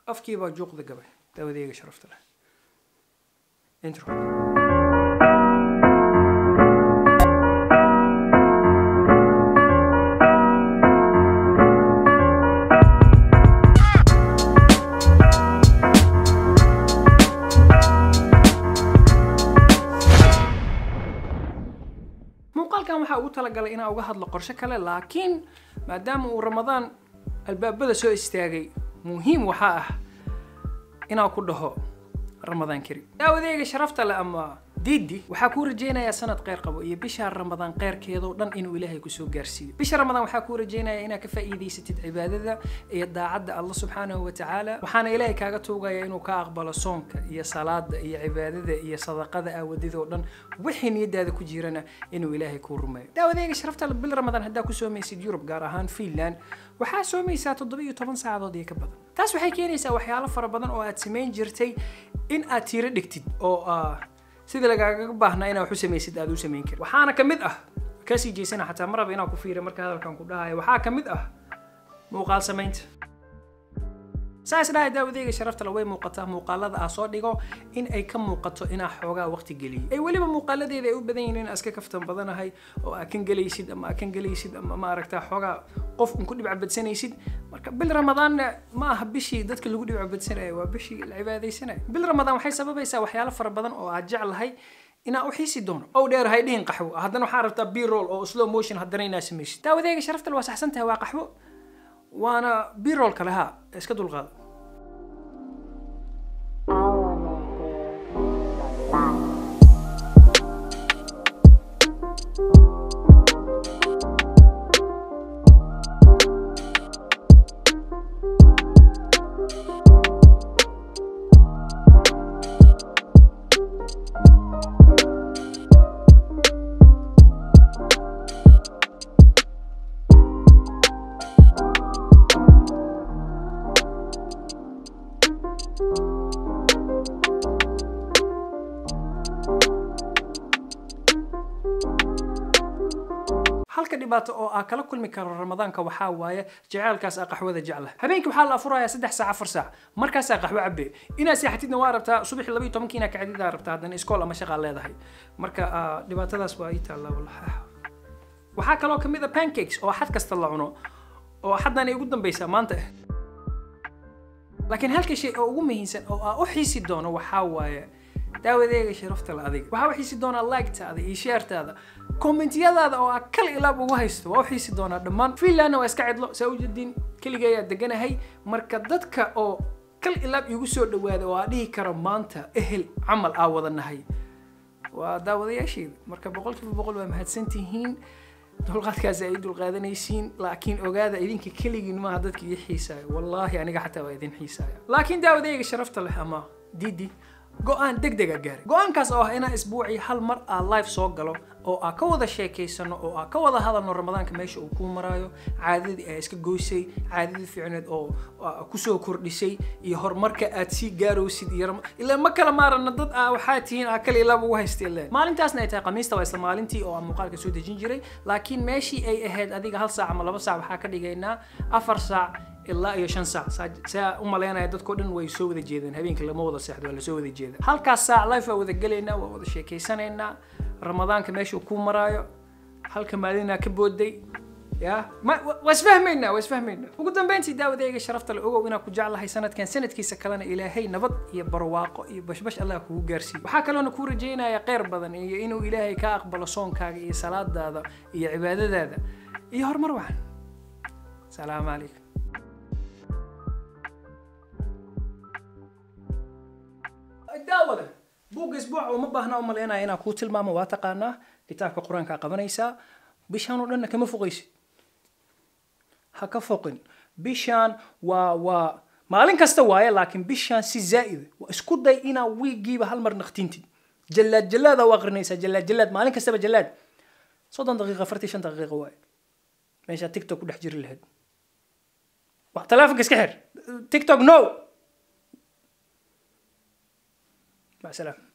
afkii baa juuqda gabay daawadeega sharafta leh intro muuqaalkan waxaa ugu talagalay inaan uga hadlo qorshe kale laakiin maadaama uu ramadaan albaabada soo istaagay muhiim waxaa ah inaan ku dhaho ramadaan kari daawadeega sharafta leh ama diidi waxaa kuu rajaynayaa sanad kheyr qabo iyo bisha ramadaan kheyrkeedoo dhan inuu ilaahay kusoo gaarsiiyo bisha ramadaan waxaa kuu rajaynayaa inaad ka faa'iidaysatid cibaadada iyo daacadda allah subxaanahu wa tacaala waxaana ilaahay kaaga tuugaya inuu ka aqbalo soonka iyo salaada iyo cibaadada iyo sadaqada aawadidoo dhan wixii niyadaada ku jirana inuu ilaahay kuu rumeeyo daawadeega sharafta leh bil ramadaan haddaa ku soomaysid yurub gaar ahaan finland waxaa soomaysaa toddoba iyo toban saacadood iyo ka badan taas waxay keenaysaa waxyaalo fara badan oo aad samayn jirtay in aad tiiro dhigtid oo sidii lagaaga baahnaa inaad wax u samaysid aad u samayn karin waxaana ka mid ah kasii jeysana xataa ma raba inaan ku fiiriyo marka hadalkan ku dhahayo waxaa ka mid ah muuqaal samaynta saas dhahay daawadeyga sharafta le way muuqataa muuqaalada aa soo dhigo in ay ka muuqato inaa xoogaa waqti geliyay ay weliba muuqaaladeeda ay u badan yihiin in iska kaftan badanahay oo aa kan gelaysid ama aa kan gelaysid ama ma aragtaa xoogaa qof un ku dhibcabadsanaysid marka bil ramadaanna ma aha bishii dadka lagu dhibcabadsanaya waa bishii la cibaadaysanaya bil ramadaan waxay sababaysaa waxyaalo fara badan oo aad jeclahay inaa u xiisi doono ow dheer hay dhihin qaxwo haddana waxaa rabtaa b roll oo slow motion haddana inaa samaysid daawadeyga sharafta le waa saxsan tahay waa qaxwo waana b roll kale ha iska dulqaada halka dhibaato oo aa kala kulmi karo ramadaanka waxaa waaye jaceylkaas aa qaxwada jecla habeenkii waxaa la afurayaa saddex saac afar saac markaasaa qaxwo cabe inaad seexatidna waa rabtaa subaxii laba iyo tobankii inaad kacdidaa rabtaa haddana iskool ama shaqaa leedahay marka dhibaatadaas waa ii taallaa wallahi waxaa kaloo kamid a pancakes oo xad kasta la cuno oo xaddan ay ugu dambaysaa maanta ah laakiin halka shay oo ugu muhiimsan oo aa u xiisi doono waxaa waaye daawadeega sharafta la adiga waxaa u xiisi doonaa like-taada iyo sheertaada kommentiyadaada oo aa kal ilaab ugu haysto waa u xiisi doonaa dhammaan finlandna waa iska cidlo saa ujeediin keligayaa deganahay marka dadka oo kal ilaab igu soo dhawaada oo aa dhihi karo maanta ehel camal aa wada nahay waa daawadayaasheeda marka boqolkiiba boqol waa mahadsantihiin dulqaadkaas ay dulqaadanaysiin laakiin ogaada idinka keligiin maaha dadka ii xiisaayo wallaahi aniga xataa waa idin xiisaaya laakiin daawadayga sharafta leh ama didi go-aan deg dega gaaray go-aankaas oo ah inaa isbuucii hal mar aa live soo galo oo aa ka wada sheekaysano oo aa ka wada hadalno ramadaanka meesha uu kuu maraayo caadadii aa iska goysay caadadii fiicneed oo kusoo kordhisay iyo horumarka aad sii gaarowsid iyo ilaa ma kala maarana dad aa waxaa tihiin aa kala ilaab ugu haysta ile maalintaasna ay tahay khamiista waa isla maalintii oo aan muuqaalka soo dejin jiray laakiin meeshii ay ahayd adiga hal saac ama laba saac waxaa ka dhigaynaa afar saac ilaa iyo shan saac saa u malaynaya dadkao dhan way soo wada jeedaan habeenkii lama wada seexdo waa lasoo wada jeeda halkaas saac life waa wada gelaynaa waa wada sheekaysanaynaa ramadaanka meeshuu kuu maraayo halka maalinaa ka booday ya waa isfahmaynaa waa isfahmaynaa ugu dambeyntii daawadeyga sharafta le ogow inaan ku jeclahay sanadkan sanadkiisa kalena ilaahay nabad iyo barwaaqo iyo bashbash allah kugu gaarsiiyo waxaa kaloona kuu rajaynaya kheyr badan iyo inuu ilaahay ka aqbalo soonkaaga iyo salaadaada iyo cibaadadaada iyo horumar wacan salaamu calaykum daawada buugga isbuuca uma baahna u malaynaya inaan kuu tilmaamo waa taqaanaa kitaabka qur-aankaa qabanaysaa bishaan oo dhanna kama foqaysid ha ka foqin bishaan waa waa maalin kasta waaye laakiin bishaan si zaa'ida waa isku day inaa wiigiiba hal mar naqtintid jallaad jallaada u aqrinaysaa jallaad jallaad maalin kastaba jallaad soddon daqiiqa afartii shan daqiiqa waaye meeshaa tiktok ku dhex jiri lahayd telefonka iska xir tiktok no مع السلامه